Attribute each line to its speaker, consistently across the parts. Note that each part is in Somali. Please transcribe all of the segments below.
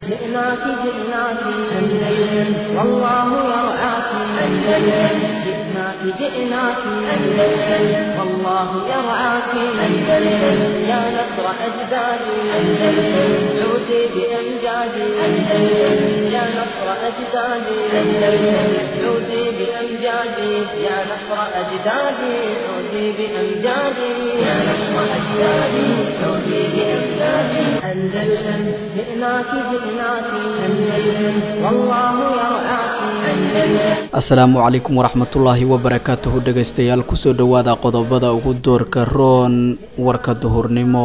Speaker 1: جئناك جئناك أندلس والله يرعاك أندلس جئناك جئناك أندلس والله يرعاك أندلس يا نصر أجدادي أندلس عودي بأمجادي أندلس يا نصر أجدادي أندلس عودي بأمجادي يا نصر أجدادي عودي بأمجادي يا نصر أجدادي عودي بأمجادي أندلس جئناك جئناك أندلس والله يرعاك أندلس
Speaker 2: asalaamu calaykum waraxmatullaahi wabarakaatuhu dhegaystayaal kusoo dhowaada qodobada ugu doorka roon warka duhurnimo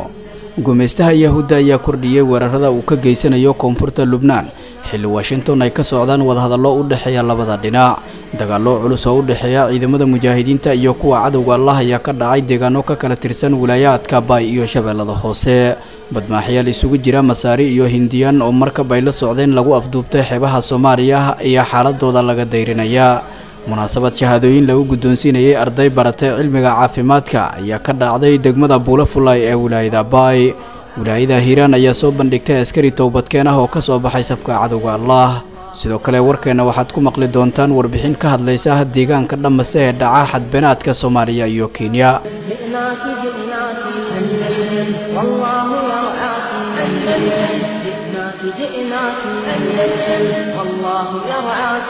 Speaker 2: gumaystaha yahuudda ayaa kordhiyey weerarada uu ka geysanayo koonfurta lubnaan xilli washington ay ka socdaan wadahadallo u dhexeeya labada dhinac dagaallo culus oo u dhexeeya ciidamada mujaahidiinta iyo kuwa cadowga allah ayaa ka dhacay deegaano ka kala tirsan wilaayaadka baay iyo shabeellada hoose badmaaxyaal isugu jira masaari iyo hindiyaan oo markab ay la socdeen lagu afduubtay xeebaha soomaaliya ayaa xaaladooda laga dayrinaya munaasabad shahaadooyin lagu guddoonsiinayay arday baratay cilmiga caafimaadka ayaa ka dhacday degmada buulafulay ee wilaayada baay wilaayada hiiraan ayaa soo bandhigtay askari towbadkeen ah oo ka soo baxay safka cadowga allah sidoo kale warkeenna waxaad ku maqli doontaan warbixin ka hadlaysa deegaanka dhammase ee dhaca xadbeenaadka soomaaliya iyo kenya
Speaker 1: جئناك جئناك أندلس والله يرعاك أندلس جئناك جئناك أندلس والله يرعاك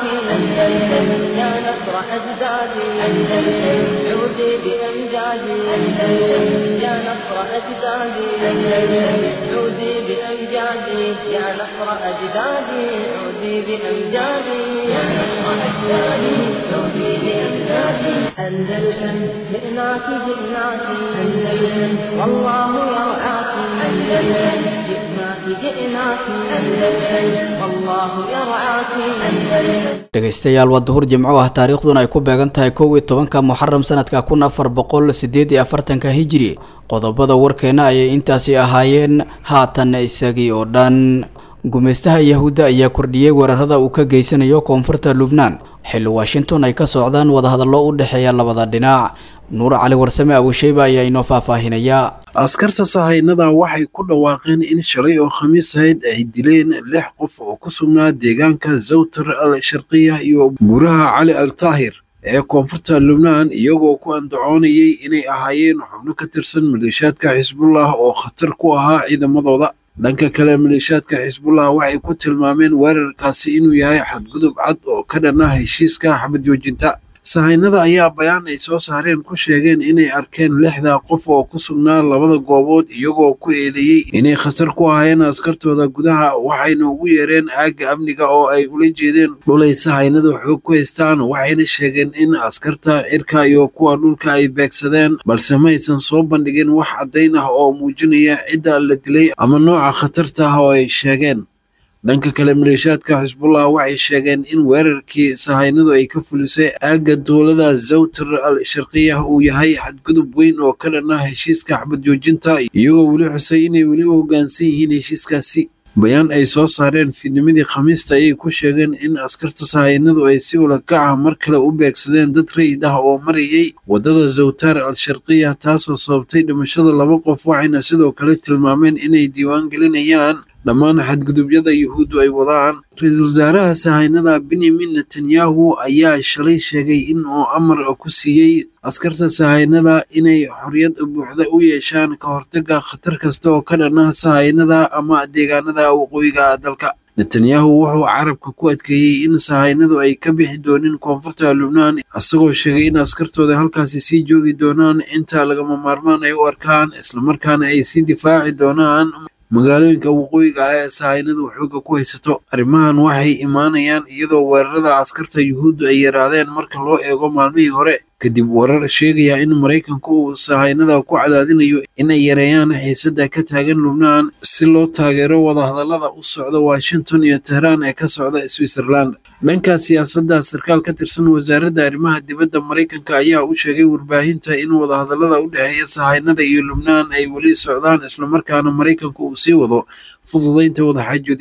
Speaker 1: أندلس يا نصر أجدادي أندلس عودي بأمجادي أندلس يا نصر أجدادي أندلس عودي بأمجادي يا نصر أجدادي عودي بأمجادي يا نصر أجدادي عودي بأمجادي أندلس جئناك جئناك أندلس والله يرعاك أندلس جئناك جئناك أندلس والله يرعاك أندلس
Speaker 2: dhegaystayaal waa duhur jimco ah taariikhduna ay ku beegan tahay kow iyo tobanka muxaram sanadka kun afar boqol sideed iyo afartanka hijiri qodobada warkeena ayay intaasi ahaayeen haatan isagii oo dhan gumaystaha yahuudda ayaa kordhiyey weerarada uu ka geysanayo koonfurta lubnaan xilli washington ay ka socdaan wadahadallo u dhexeeya labada dhinac nuur cali warsame abusheyba ayaa inoo faahfaahinaya
Speaker 3: askarta sahaynada waxay ku dhawaaqeen in shalay oo khamiis ahayd ay dileen lix qof oo ku sugnaa deegaanka zawtar al sharqiya iyo buuraha cali al taahir ee koonfurta lubnaan iyagoo ku andacoonayay inay ahaayeen xubno ka tirsan maleeshiyaadka xisbullah oo khatar ku ahaa ciidamadooda dhanka kale maleeshiyaadka xisbullah waxay ku tilmaameen weerarkaasi inuu yahay xadgudub cad oo ka dhan ah heshiiska xabad joojinta sahaynada ayaa bayaan ay soo saareen ku sheegeen inay arkeen lixda qof oo ku sugnaa labada goobood iyagoo ku eedeeyey inay khatar ku ahaayeen askartooda gudaha waxayna ugu yeereen aagga amniga oo ay ula jeedeen dhulay sahaynadu xoog ku haystaan waxayna sheegeen in askarta cirka iyo kuwa dhulka ay beegsadeen balse maysan soo bandhigin wax caddayn ah oo muujinaya cidda la dilay ama nooca khatarta ah oo ay sheegeen dhanka kale maleeshiyaadka xisbullah waxay sheegeen in weerarkii sahaynadu ay ka fulisay aagga dowlada zawtar al sharqiya uu yahay xadgudub weyn oo ka dhan ah heshiiska xabad joojinta iyagoo weli xusay inay weli u hoggaansan yihiin heshiiskaasi bayaan ay soo saareen fiidnimadii khamiista ayay ku sheegeen in askarta sahaynadu ay si ulakac ah mar kale u beegsadeen dad rayid ah oo marayay waddada zawtar al sharqiya taasoo sababtay dhimashada laba qof waxayna sidoo kale tilmaameen inay diiwaan gelinayaan dhammaan xadgudubyada yuhuuddu ay wadaan ra-iisul wasaaraha sahaynada benyamin netanyahu ayaa shalay sheegay in uu amar ku siiyey askarta sahaynada inay xorriyad buuxda u yeeshaan ka hortagga khatar kasta oo ka dhan ah sahaynada ama deegaanada waqooyiga dalka netanyahu wuxuu carabka ku adkeeyey in sahaynadu ay ka bixi doonin koonfurta lubnaan isagoo sheegay in askartooda halkaasi sii joogi doonaan inta lagama maarmaan ay u arkaan islamarkaana ay sii difaaci doonaan magaalooyinka waqooyiga ah ee sahaynadu xoogga ku haysato arrimahan waxay imaanayaan iyadoo weerarada askarta yuhuuddu ay yaraadeen marka loo eego maalmihii hore kadib warar sheegaya in maraykanku uu sahaynada ku cadaadinayo inay yareeyaan xiisadda ka taagan lubnaan si loo taageero wadahadallada u socda washington iyo tehraan ee ka socda switzerland dhanka siyaasadda sarkaal ka tirsan wasaaradda arrimaha dibadda maraykanka ayaa u sheegay warbaahinta in wadahadallada u dhexeeya sahaynada iyo lubnaan ay weli socdaan islamarkaana maraykanku uu sii wado fududaynta wadaxaajoedyada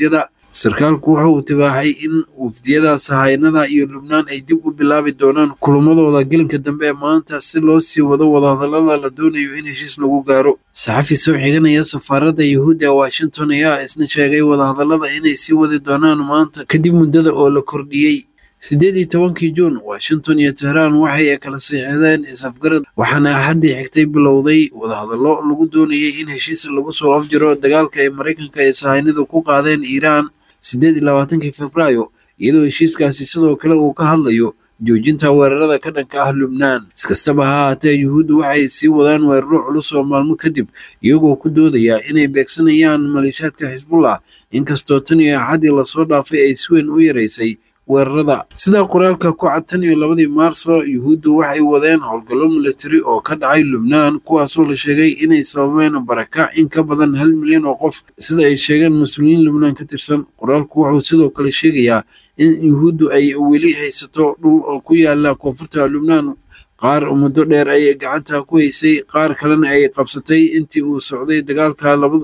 Speaker 3: sarkaalku waxa uu tibaaxay in wafdiyada sahaynada iyo lubnaan ay dib u bilaabi doonaan kulamadooda gelinka dambe ee maanta si loo sii wado wadahadallada la doonayo in heshiis lagu gaaro saxafi soo xiganaya safaaradda yuhuudda ee washington ayaa isna sheegay wadahadallada inay sii wadi doonaan maanta kadib muddada oo la kordhiyey siddeed iyo tobankii juun washington iyo tehraan waxay kala siixdeen is-afgarad waxaana axaddii xigtay bilowday wadahadallo lagu doonayay in heshiis lagu soo afjiro dagaalka ay maraykanka ay sahaynidu ku qaadeen iiraan siddeed iyo labaatankii februaayo iyadoo heshiiskaasi sidoo kale uu ka hadlayo joojinta weerarada ka dhanka ah lubnaan iskastaba ha ahaatee yuhuuddu waxay sii wadaan weeraro culus oo maalmo kadib iyagoo ku doodaya inay beegsanayaan maleeshaadka xisbullah inkastoo tan iyo axaddii lasoo dhaafay ay si weyn u yaraysay weerarada sidaa qoraalka ku cad tan iyo labadii maarso yuhuuddu waxay wadeen howlgallo milatari oo ka dhacay lubnaan kuwaasoo la sheegay inay sababeen barakac in ka badan hal milyan oo qof sida ay sheegeen mas-uuliyiin lubnaan ka tirsan qoraalku wuxuu sidoo kale sheegayaa in yuhuuddu ay weli haysato dhul oo ku yaala koonfurta lubnaan qaar muddo dheer ay gacanta ku haysay qaar kalena ay qabsatay intii uu socday dagaalka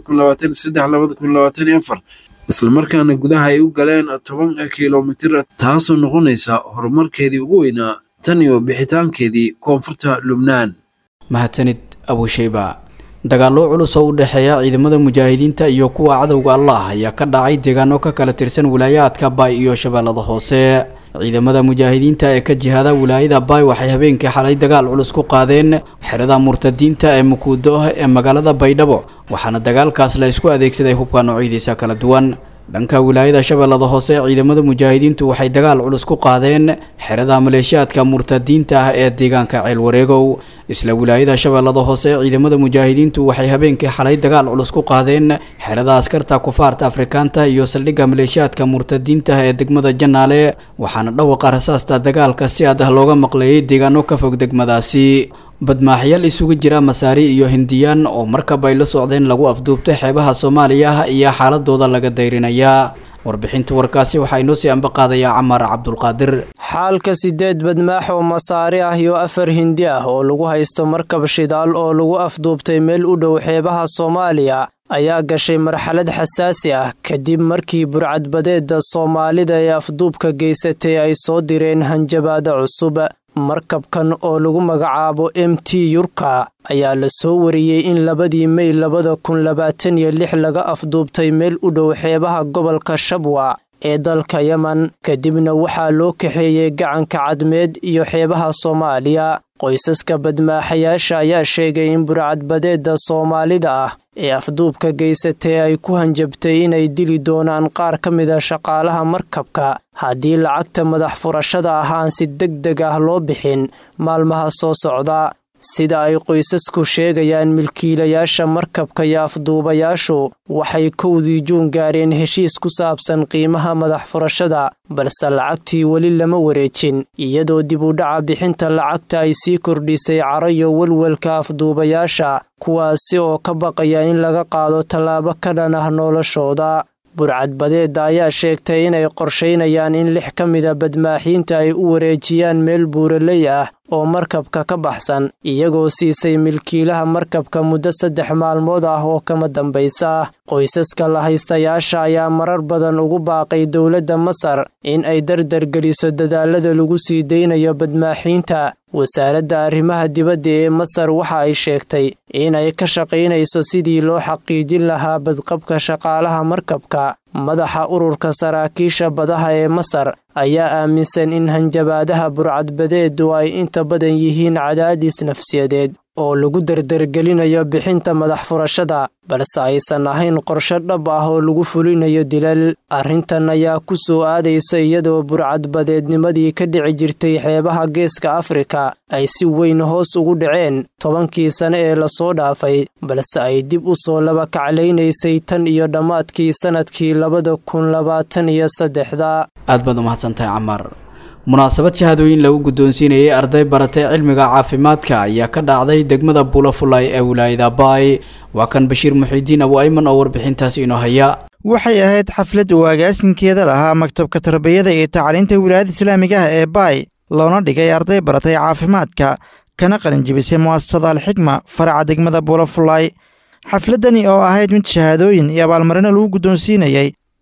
Speaker 3: islamarkaana gudaha ay u galeen toban kilomitir taasoo noqonaysa horumarkeedii ugu weynaa tan iyo bixitaankeedii koonfurta lubnaan
Speaker 2: mahadsanid abusheyba dagaallo culus oo u dhexeeya ciidamada mujaahidiinta iyo kuwa cadowga allah ayaa ka dhacay deegaano ka kala tirsan wilaayaadka baay iyo shabeellada hoose ciidamada mujaahidiinta ee ka jihaada wilaayada baay waxay habeenkii xalay dagaal culus ku qaadeen xerada murtadiinta ee mukuudo ee magaalada baydhabo waxaana dagaalkaas la isku adeegsaday hubka noocyadiisa kala duwan dhanka wilaayada shabeellada hoose ciidamada mujaahidiintu waxay dagaal culus ku qaadeen xerada maleeshiyaadka murtadiinta ah ee deegaanka ceelwareegow isla wilaayada shabeellada hoose ciidamada mujaahidiintu waxay habeenkii xalay dagaal culus ku qaadeen xerada askarta kufaarta afrikaanta iyo saldhigga maleeshiyaadka murtadiinta ee degmada janaale waxaana dhawaqa rasaasta dagaalka si aad ah looga maqleeyay deegaano ka fog degmadaasi badmaaxyaal isugu jira masaari iyo hindiyaan oo markab ay la socdeen lagu afduubtay xeebaha soomaaliya iyo xaaladooda laga dayrinayaa warbixinta warkaasi waxaa inoo sii ambaqaadayaa camaar cabdulqaadir
Speaker 4: xaalka sideed badmaax oo masaari ah iyo afar hindi ah oo lagu haysto markab shidaal oo lagu afduubtay meel u dhow xeebaha soomaaliya ayaa gashay marxalad xasaasi ah kadib markii burcadbadeeda soomaalida ee afduubka geysatay ay soo direen hanjabaada cusub markabkan oo lagu magacaabo m t yurka ayaa la soo wariyey in labadii mey labada kun labaatan iyo lix laga afduubtay meel u dhow xeebaha gobolka shabwa ee dalka yemen kadibna waxaa loo kaxeeyey gacanka cadmeed iyo xeebaha soomaaliya qoysaska badmaaxayaasha ayaa sheegay in burcadbadeeda soomaalida ah ee afduubka geysatay ay ku hanjabtay inay dili doonaan qaar ka mida shaqaalaha markabka haddii lacagta madax furashada ah aan si deg deg ah loo bixin maalmaha soo socda sida ay qoysasku sheegayaan milkiilayaasha markabka iyo afduubayaashu waxay kowdii juun gaareen heshiis ku saabsan qiimaha madax furashada balse lacagtii weli lama wareejin iyadoo dib u dhaca bixinta lacagta ay sii kordhisay carayo welwelka afduubayaasha kuwaasi oo ka baqaya in laga qaado tallaabo ka dhan ah noloshooda burcadbadeeda ayaa sheegtay inay qorshaynayaan in lix ka mida badmaaxiinta ay u wareejiyaan meel buuraley ah oo markabka ka baxsan iyagoo siisay milkiilaha markabka muddo saddex maalmood ah oo kama dambaysa qoysaska la haystayaasha ayaa marar badan ugu baaqay dowladda masar in ay dardargeliso dadaalada lagu sii daynayo badmaaxiinta wasaaradda arrimaha dibadda ee masar waxa ay sheegtay inay ka shaqaynayso sidii loo xaqiijin lahaa badqabka shaqaalaha markabka madaxa ururka saraakiisha badaha ee masar ayaa aaminsan in hanjabaadaha burcadbadeedu ay inta badan yihiin cadaadis nafsiyadeed oo lagu dardargelinayo bixinta madax furashada balse aysan ahayn qorshe dhab ah oo lagu fulinayo dilal arrintan ayaa ku soo aadaysa iyadoo burcadbadeednimadii ka dhici jirtay xeebaha geeska afrika ay si weyn hoos ugu dhaceen tobankii sane ee lasoo dhaafay balse ay dib u soo laba kaclaynaysay tan iyo dhammaadkii sannadkii labada kun labaatan iyo saddexda
Speaker 2: aad baad umahadsantahay camaar munaasabad shahaadooyin lagu guddoonsiinayay arday baratay cilmiga caafimaadka ayaa ka dhacday degmada buulafulay ee wilaayada baay waa kan bashiir muxiidiin abu ayman oo warbixintaasi inoo haya
Speaker 5: waxay ahayd xaflad uu agaasinkeeda lahaa maktabka tarbiyada iyo tacliinta wilaayada islaamiga ah ee baay loona dhigay arday baratay caafimaadka kana qalinjibisay mu'asasada alxikma faraca degmada buulafulay xafladdani oo ahayd mid shahaadooyin iyo abaalmarino lagu guddoonsiinayey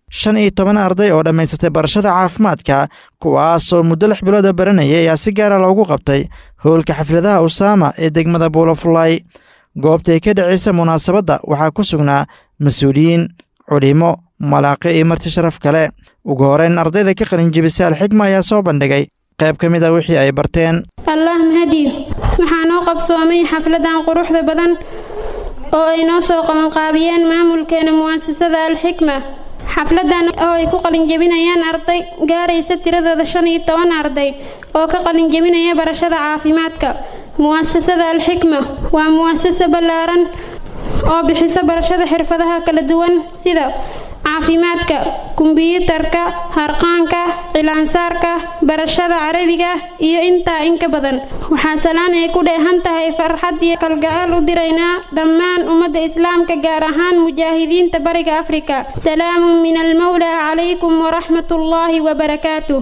Speaker 5: shan iyo toban arday oo dhammaysatay barashada caafimaadka kuwaasoo muddo lix bilooda baranayay ayaa si gaara loogu qabtay howlka xafladaha usaama ee degmada buulafulay goobtay ka dhacaysa munaasabadda waxaa ku sugnaa mas-uuliyiin culimo malaaqi iyo marti sharaf kale ugu horeyn ardayda ka qalinjibisay alxikma ayaa soo bandhigay qayb ka mid a wixii ay barteen
Speaker 6: allah mahadiyo waxaa noo qabsoomay xafladan quruxda badan oo ay noo soo qabanqaabiyeen maamulkeena mu'asasada alxikma xafladan oo ay ku qalinjebinayaan arday gaaraysa tiradooda shan iyo toban arday oo ka qalinjebinaya barashada caafimaadka mu'asasada alxikma waa mu'asasa ballaaran oo bixiso barashada xirfadaha kala duwan sida caafimaadka kumbiyuutarka harqaanka cilaansaarka barashada carabiga iyo intaa inka badan waxaa salaan ay ku dheehan tahay farxad iyo kalgacayl u diraynaa dhammaan ummadda islaamka gaar ahaan mujaahidiinta bariga afrika salaamun min almawlaa calaykum waraxmat ullaahi wabarakaatuh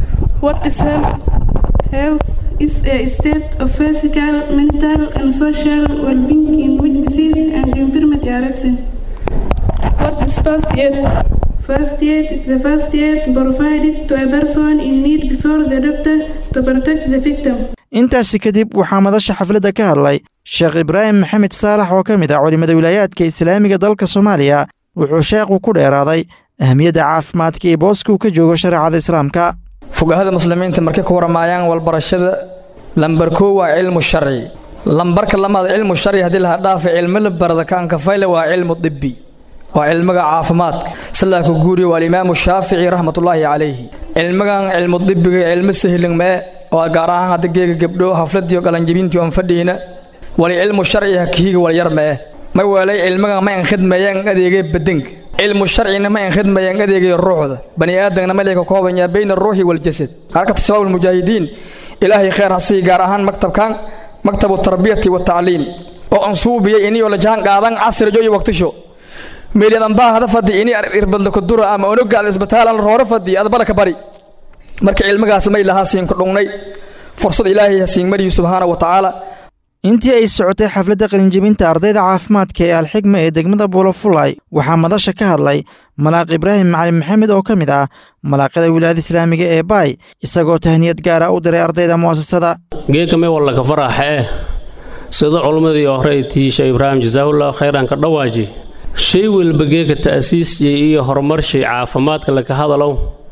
Speaker 7: is a state of physical, mental, and social well-being in which disease and infirmity are absent. What is first aid? First aid is the first aid provided to a person in need before the doctor to protect the victim.
Speaker 5: intaasi kadib waxaa madasha xafladda ka hadlay sheekh ibraahim maxamed saalax oo ka mid ah culimmada wilaayaadka islaamiga dalka soomaaliya wuxuu sheekhu ku dheeraaday ahmiyadda caafimaadka iyo booska uu ka joogo shareecada islaamka
Speaker 8: fugahada muslimiinta markay ku waramaayaan walbarashada lambar koo waa cilmu sharci lambarka lamaad cilmu sharci haddii laha dhaafa cilmo la barada kaanka fayle waa cilmu dibbi waa cilmiga caafimaadka sidaa ku guuriya waa alimaamu shaafici raxmatullaahi calayhi cilmigan cilmu dibbiga cilmo sahlan mee waa gaar ahaan hadda geega gabdho hafladiyo qalanjibintii oon fadhiina wali cilmu sharci hakihiga walyar mee ma weelay cilmigan ma an khidmeeyaan adeegay badanka cilmu sharcina ma an khidmeeyaan adeegay ruuxda bani aadamna ma leeka koobanyaa bayna ruuxi waljasad harkata shabaab almujaahidiin ilaahay khayr hasii gaar ahaan maktabkan maktabu tarbiyati watacliim oo ansuubiyay iniyoo la jahan qaadan casrijo iyo waqtisho meeliyadan baa hada fadhi ini irbadla kudura ama onogaada isbitaalan roore fadhi adbada ka bari marka cilmigaas may lahaa siin ku dhungnay fursad ilaahay hasiin mariyo subxaana wa tacaala
Speaker 5: intii ay socotay xafladda qalinjebinta ardayda caafimaadka ee alxigma ee degmada buulafulay waxaa madasha ka hadlay malaaq ibraahim macalin maxamed oo ka mid ah malaaqyada wilaayada islaamiga ee baay isagoo tahniyad gaara u diray ardayda mu'asasada
Speaker 9: geekamay wallaka faraxa eh sida culummadii hore tiisha ibraahim jasaahullah khayran ka dhawaaji shay walba geeka ta'siisjay iyo horumarshay caafimaadka laka hadalow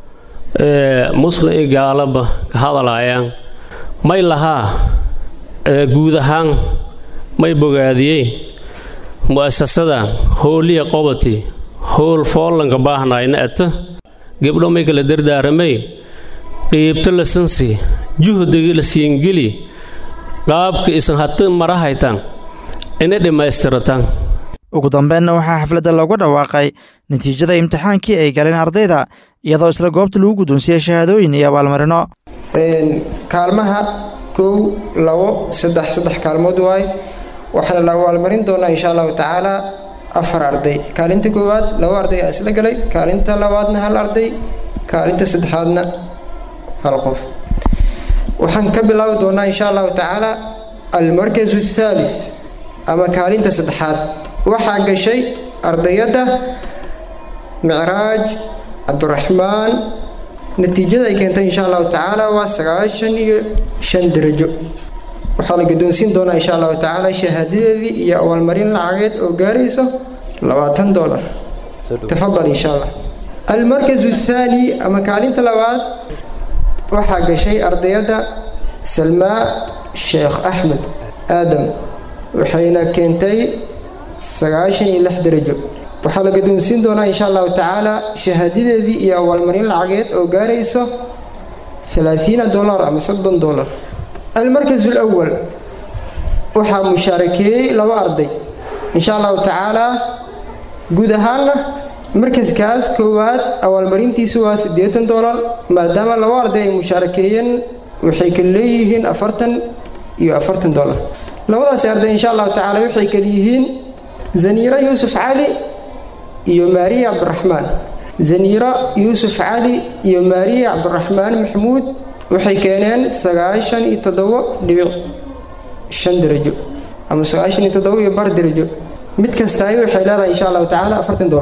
Speaker 9: ee muslim iyo gaalaba ka hadalaayaan may lahaa guud ahaan may bogaadiyey mu'asasada hooliya qobati howl foollanka baahnayna ata gebdho may kala dardaaramay qiibto la sansi juhdiga la siingeli qaabka isan hata marahaytan ina dhammaystiratan
Speaker 5: ugu dambeenna waxaa xafladda looga dhawaaqay natiijada imtixaankii ay galeen ardayda iyadoo isla goobta lagu guddoonsiiyey shahaadooyin iyo abaalmarino
Speaker 10: kaalmaha kow labo saddex saddex kaalmood waay waxaana la abaalmarin doonaa insha allahu tacaala afar arday kaalinta koowaad labo arday aa isla galay kaalinta labaadna hal arday kaalinta saddexaadna hal qof waxaan ka bilaabi doonaa insha allahu tacaala almarkazu athaalith ama kaalinta saddexaad waxaa gashay ardayadda micraaj cabdiraxmaan natiijada ay keentay insha allahu tacaala waa sagaashan iyo shan darajo waxaa la guddoonsiin doonaa insha allahu tacaala shahaadadeedii iyo abaalmarin lacageed oo gaarayso labaatan dolar tafadal insha allah almarkazu athaani ama kaalinta labaad waxaa gashay ardayadda salmaa sheekh axmed aadam waxayna keentay sagaashan iyo lix darajo waxaa la guddoonsiin doonaa insha allahu tacaala shahaadadeedii iyo abaalmarin lacageed oo gaarayso alaaiina dolar ama soddon dolar almarkas alawal waxaa mushaarakeeyey laba arday insha allahu tacaala guud ahaanna markaskaas koowaad abaalmarintiisu waa siddeetan dolar maadaama laba arday ay mushaarakeeyeen waxay kala leeyihiin afartan iyo afartan dolar labadaasi arday insha allahu tacaala waxay kala yihiin zaniira yuusuf cali iyo maariya cabdiraxmaan zaniira yuusuf cali iyo maariya cabdiraxmaan maxamuud waxay keeneen sagaashan iyo toddobo dhibic shan darajo ama sagaashan iyo toddobo iyo bar darajo mid kastaay waxay leedahay insha allahu tacaala afartan dolar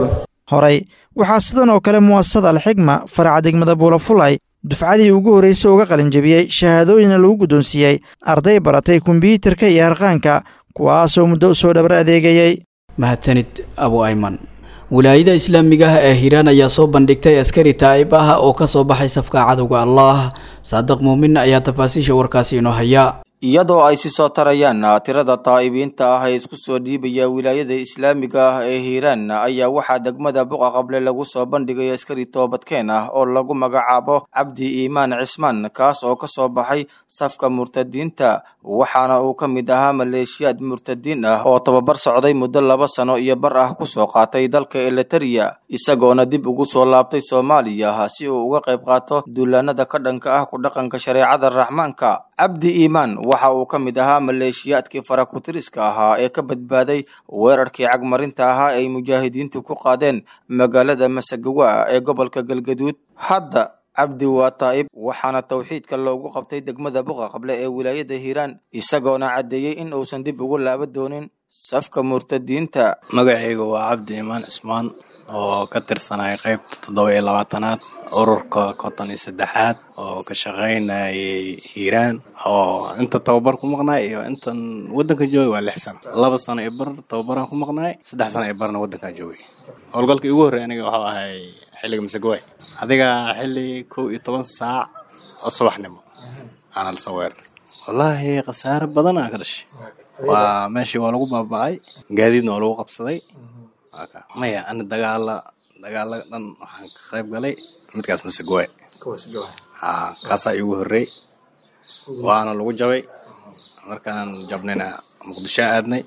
Speaker 5: horey waxaa sidan oo kale mu'asasada alxigma faraca degmada buulafulay dufcadii ugu horraysay uga qalinjebiyey shahaadooyina lagu guddoonsiiyey arday baratay kombyuutarka iyo harqaanka kuwaasoo muddo u soo dhabar adeegayey
Speaker 2: mahadsanid abu ayman wilaayada islaamiga ah ee hiiraan ayaa soo bandhigtay askari taa'ib ah oo ka soo baxay safka cadowga allah saadiq muumin ayaa tafaasiisha warkaasi inoo haya
Speaker 11: iyadoo ay si soo tarayaan tirada taa'ibiinta ah ee isku soo dhiibaya wilaayada islaamiga ah ee hiiraan ayaa waxaa degmada buqa qable lagu soo bandhigay askari toobadkeen ah oo lagu magacaabo cabdi iimaan cismaan kaas oo ka soo baxay safka murtadiinta waxaana uu ka mid ahaa maleeshiyaad murtadiin ah oo tababar socday muddo laba sano iyo bar ah kusoo qaatay dalka eliteria isagoona dib ugu soo laabtay soomaaliya si uu uga qayb qaato duulaanada ka dhanka ah ku dhaqanka shareecada raxmaanka cabdi iimaan waxa uu ka mid ahaa maleeshiyaadkii farakutiriska ahaa ee ka badbaaday weerarkii cagmarinta ahaa ay mujaahidiintu ku qaadeen magaalada masagawa ee gobolka galgaduud hadda cabdi waa taa'ib waxaana tawxiidka loogu qabtay degmada buqa qable ee wilaayada hiiraan isagoona caddeeyey in uusan dib ugu laaba doonin safka murtadiinta
Speaker 12: magacayga waa cabdi iimaan cismaan oo ka tirsanaya qaybta toddoba iyo labaatanaad ururka konton iyo saddexaad oo ka shaqaynayay hiiraan oo inta tababar ku maqnaay iyo intan waddanka joogay waa lix sano laba sano iyo bar tababaraan ku maqnaay saddex sano iyo barna waddankaan joogay howlgalkii ugu horreey aniga waxuu ahay xilliga masagaway adiga xilli kow iyo toban saac oo subaxnimo aanan soo weerar wallaahi khasaare badan aa ka dhashay waa meeshii waa lagu baaba'ay gaadiidna waa lagu qabsaday maya ana dagaala dagaala dhan waxaan ka qayb galay midkaas masagaway ha kaasaa iigu horreey waana lagu jabay markaan jabnayna muqdisho aadnay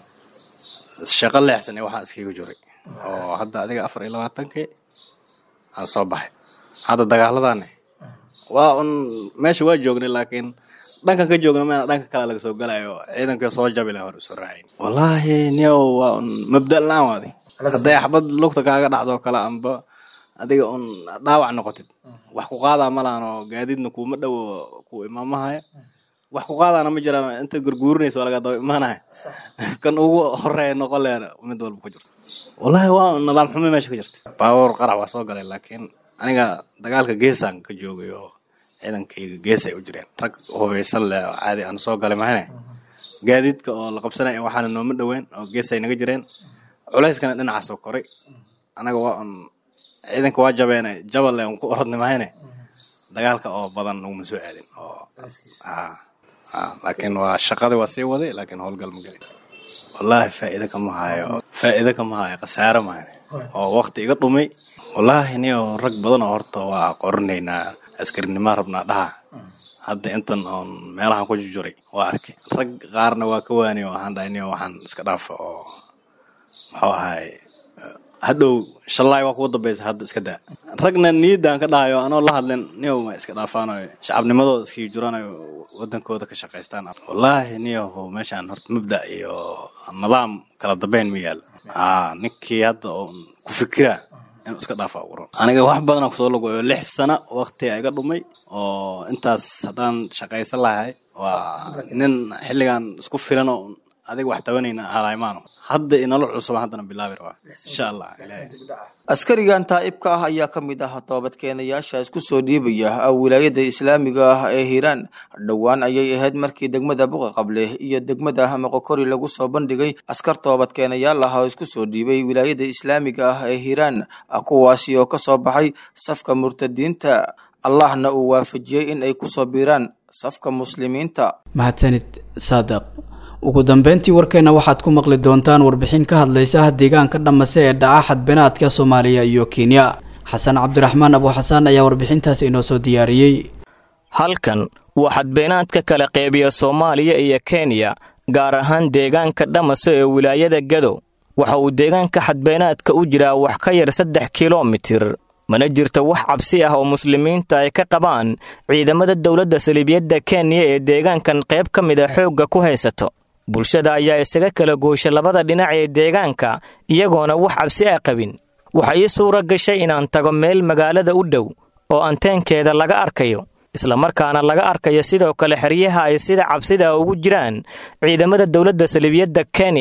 Speaker 12: shaqo leexsan ee waxaa iskaga jiray oo hadda adiga afar iyo labaatankii aan soo baxay hadda dagaaladaane waa un meesha waa joognay laakiin dhankan ka joogna meena dhanka kale laga soo galayo ciidanka soo jabi laha hor usoo raacayn wallaahi niyow waa un mabda la-aan waadi hadday axbad lugta kaaga dhacdoo kale amba adiga un dhaawac noqotid wax ku qaadaa malahan oo gaadiidna kuuma dhowo ku imaamahaya wax ku qaadaana ma jiraan inta gurguurinaysa waa laga daba imaanaya kan ugu horeeya noqon leena mid walba ku jirto wallaahi waa nidaam xumo meesha ka jirta baabuur qarax waa soo galay laakiin aniga dagaalka geesaan ka joogay oo ciidankayga gees ay u jireen rag hubaysan leh oo caadi aan soo galay mahane gaadiidka oo la qabsanaya waxaana nooma dhoweyn oo gees ay naga jireen culayskana dhinacaasoo koray anaga waa un ciidanka waa jabeene jabal le un ku orodnay mahane dagaalka oo badan naguma soo aadin oo laakiin waa shaqadii waa sii waday laakiin howlgal ma gelin wallaahi faa'iido kama hayo faa'iido kama hayo khasaare mahane oo wakti iga dhumay wallaahi niyo rag badan oo horta waa qorinaynaa askarinima rabnaa dhaha hadda intan oon meelahan ku jujuray waa arkay rag qaarna waa ka waaniy oo waxaan dhahay niyo waxaan iska dhaafa oo muxuu ahay hadhow shallaay waa kugu dambaysa hadda iska daa ragna niyaddaan ka dhahayo anoo la hadlin niyow ma iska dhaafaanayo shacabnimadooda iskii jiranayo wadankooda ka shaqaystaan wallaahi niyow meeshaan horta mabda iyo nidaam kala dambeyn ma yaal aa ninkii hadda oon ku fikiraa inuu iska dhaafa uguran aniga wax badanaa kusoo lagoyo lix sano wakti iga dhumay oo intaas haddaan shaqaysan lahay waa nin xilligan isku filan oo adiga wax tabanayna halaymaano hadda inala cusub haddana bilaabi rabaa insha allah
Speaker 11: askarigan taa'ibka ah ayaa ka mid ah toobadkeenayaasha isku soo dhiibaya wilaayada islaamiga ah ee hiiraan dhowaan ayay ahayd markii degmada buqa qable iyo degmada moqokori lagu soo bandhigay askar toobadkeenayaal ah oo isku soo dhiibay wilaayada islaamiga ah ee hiiraan kuwaasi oo ka soo baxay safka murtadiinta allahna uu waafajiyey in ay kusoo biiraan safka muslimiinta
Speaker 2: mahadsanid saadiq ugu dambeyntii warkeena waxaad ku maqli doontaan warbixin ka hadlaysa deegaanka dhamase ee dhaca xadbenaadka soomaaliya iyo kenya xasan cabdiraxmaan abuuxasaan ayaa warbixintaasi inoo soo diyaariyey
Speaker 13: halkan waa xadbeenaadka kala qeybiya soomaaliya iyo kenya gaar ahaan deegaanka dhamase ee wilaayada gadow waxa uu deegaanka xadbeenaadka u jiraa wax ka yar saddex kilomitir mana jirto wax cabsi ah oo muslimiinta ay ka qabaan ciidamada dowladda saliibiyadda kenya ee deegaankan qayb ka mid a xoogga ku haysato bulshada ayaa isaga kala goosha labada dhinac ee deegaanka iyagoona wax cabsi ah qabin waxa ii suura gashay inaan tago meel magaalada u dhow oo anteenkeeda laga arkayo islamarkaana laga arkayo sidoo kale xeryaha ay sida cabsida ugu jiraan ciidamada dowladda saliibiyadda kenya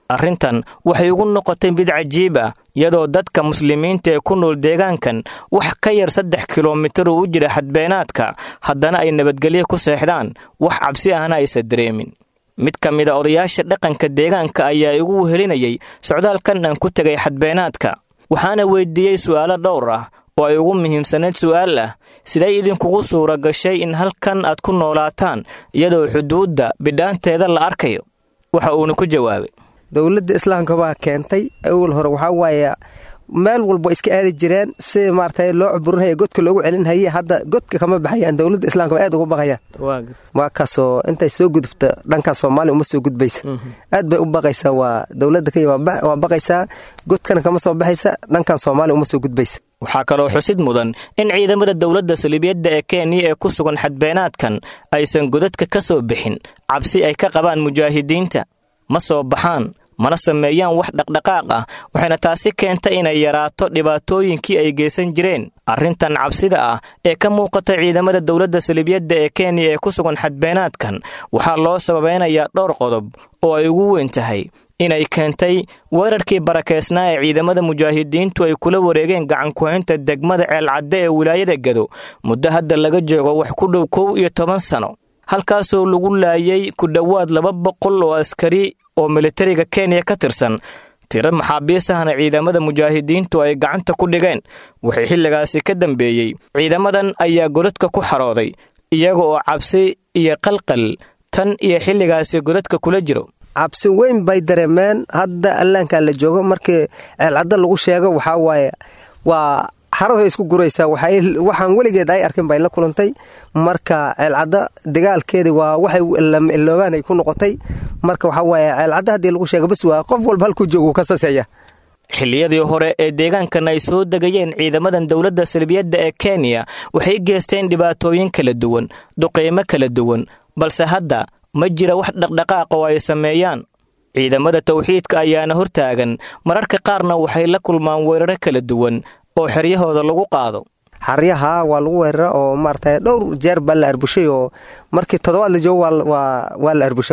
Speaker 13: arrintan waxay ugu noqotay mid cajiib ah iyadoo dadka muslimiinta ee ku nool deegaankan wax ka yar saddex kilomitir uu u jira xadbeenaadka haddana ay nabadgelyo ku seexdaan wax cabsi ahna aysan dareemin mid ka mid a odayaasha dhaqanka deegaanka ayaa igu wehelinayay socdaalkan aan ku tegay xadbeenaadka waxaana weydiiyey su'aalo dhowr ah oo ay ugu muhiimsanayd su'aal ah siday idinkugu suura gashay in halkan aad ku noolaataan iyadoo xuduudda bidhaanteeda la arkayo waxa uuna ku jawaabay
Speaker 14: dowladda islaamka baa keentay awal hore waxaa waaye meel walba iska aadi jireen si maarata loo cuburinhaya godka loogu celinhaye hadda godka kama baxayaan dowladda islaamka ba aad uga baqayaan waa kaasoo intay soo gudubta dhankan soomaaliya uma soo gudbaysa aad bay u baqaysaa waa dowladda kenya waa baqaysaa godkana kama soo baxaysa dhankan soomaaliya uma soo gudbaysa
Speaker 13: waxaa kaloo xusid mudan in ciidamada dowladda saliibiyadda ee kenya ee ku sugan xadbeenaadkan aysan godadka ka soo bixin cabsi ay ka qabaan mujaahidiinta ma soo baxaan mana sameeyaan wax dhaqdhaqaaq ah waxayna taasi keentay inay yaraato dhibaatooyinkii ay geysan jireen arrintan cabsida ah ee ka muuqata ciidamada dowladda saliibiyadda ee kenya ee ku sugan xadbeenaadkan waxaa loo sababeynayaa dhowr qodob oo ay ugu weyn tahay inay keentay weerarkii barakeysnaa ee ciidamada mujaahidiintu ay kula wareegeen gacankuhaynta degmada ceelcadde ee wilaayada gado muddo hadda laga joogo wax ku dhow kow iyo toban sano halkaasoo lagu laayay ku dhowaad laba boqol oo askari oo militariga kenya ka tirsan tiro maxaabiis ahna ciidamada mujaahidiintu ay gacanta ku dhigeen waxay xilligaasi ka dambeeyey ciidamadan ayaa godadka ku xarooday iyaga oo cabsi iyo qalqal tan iyo xilligaasi godadka kula jiro
Speaker 14: cabsi weyn bay dareemeen hadda allaankan la joogo markii ceelcadda lagu sheego waxaa waaye waa xaradu ay isku guraysaa waxaan weligeed ay arkin bay la kulantay marka ceelcadda dagaalkeedii waa waxay iloobaan ay ku noqotay marka waxaa waaye ceelcadda haddii lagu sheego bas waa qof walba halkuu joogu ka saseeya
Speaker 13: xilliyadii hore ee deegaankan ay soo degayeen ciidamadan dowladda salbiyadda ee kenya waxay geysteen dhibaatooyin kala duwan duqeymo kala duwan balse hadda ma jira wax dhaqdhaqaaq oo ay sameeyaan ciidamada tawxiidka ayaana hortaagan mararka qaarna waxay la kulmaan weeraro kala duwan oo xeryahooda lagu qaado
Speaker 14: xaryaha waa lagu weerara oo maarata dhowr jeer baa la arbushay oo markii toddobaad la joogo waa la arbusha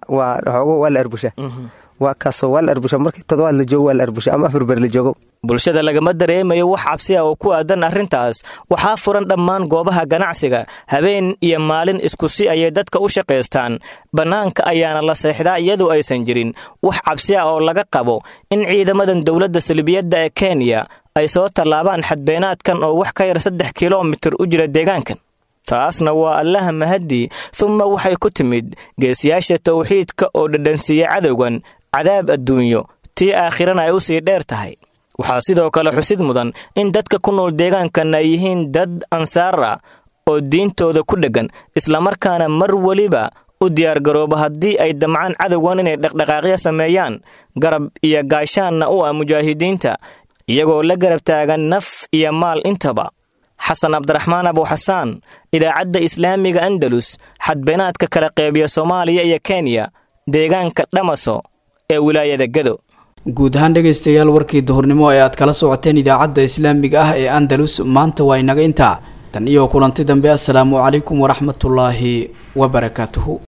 Speaker 14: xoogo waa la arbusha waa kaasoo waa la arbusha markii toddobaad la joogo waa la arbusha ama afar ber la joogo
Speaker 13: bulshada lagama dareemayo wax cabsi ah oo ku aadan arrintaas waxaa furan dhammaan goobaha ganacsiga habeen iyo maalin isku si ayay dadka u shaqaystaan bannaanka ayaana la seexdaa iyadoo aysan jirin wax cabsi ah oo laga qabo in ciidamadan dowladda salbiyadda ee kenya ay soo tallaabaan xadbeenaadkan oo wax ka yar saddex kilomitir u jira deegaankan taasna waa allaha mahadii humma waxay ku timid geesiyaasha tawxiidka oo dhadhansiiya cadowgan cadaab adduunyo tii aakhirana ay u sii dheer tahay waxaa sidoo kale xusid mudan in dadka ku nool deegaankan ay yihiin dad ansaar ah oo diintooda ku dheggan islamarkaana mar weliba u diyaargarooba haddii ay damcaan cadowgan inay dhaqdhaqaaqyo sameeyaan garab iyo gaashaanna u ah mujaahidiinta iyagoo la garab taagan naf iyo maal intaba xasan cabdiraxmaan abuuxasaan idaacadda islaamiga andalus xadbeenaadka kala qeybiya soomaaliya iyo kenya deegaanka dhamaso ee wilaayada gado
Speaker 2: guud ahaan dhegaystayaal warkii duhurnimo ee aad kala socoteen idaacadda islaamiga ah ee andalus maanta waa inaga intaa tan iyo kulanti dambe assalaamu calaykum waraxmatullaahi wabarakaatuhu